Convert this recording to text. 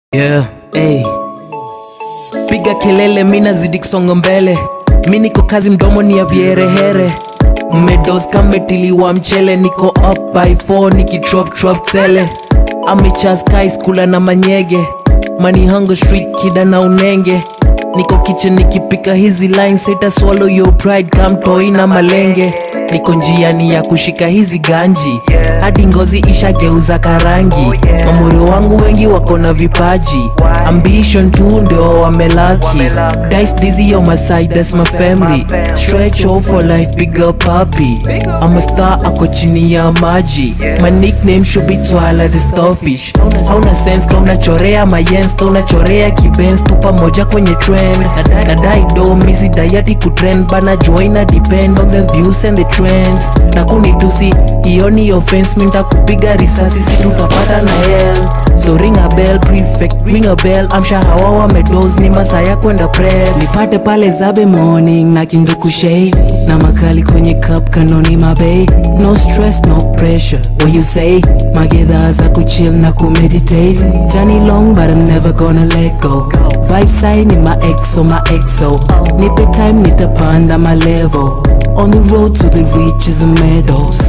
Yeah, hey. Piga kelele, mi nazidi kusonga mbele, mi niko kazi, mdomo ni ya vierehere mmedos kametiliwa mchele, niko up by 4 nikidrop drop tele amechas kai skula na manyege mani hunger street kida na unenge niko kitchen nikipika hizi lines sita swallow your pride kamtoi na malenge niko njiani ya kushika hizi ganji hadi ngozi ishageuza karangi mamorio wangu wengi wako na vipaji ambition tu ndio wamelaki dice dizzy on my side that's my family stretch all for life bigger puppy I'm a star ako chini ya maji my nickname should be Twala the starfish hauna sense ka unachorea mayens ka unachorea kibens tu pamoja kwenye trend nadai do misi dayati kutrend bana joina depend on the views and the trends na kunitusi hiyo ni offense minta kupiga risasi si tutapata na hell so ring a bell prefect ring a bell amsha hawa wamedos ni masaa ya kwenda press nipate pale zabe morning na kindukushe na makali kwenye cup kanoni mabei no stress no pressure what you say magedha za kuchill na kumeditate jani long but I'm never gonna let go vibe side ni ma exo ma exo nipe time nitapanda ma level on the road to the riches and meadows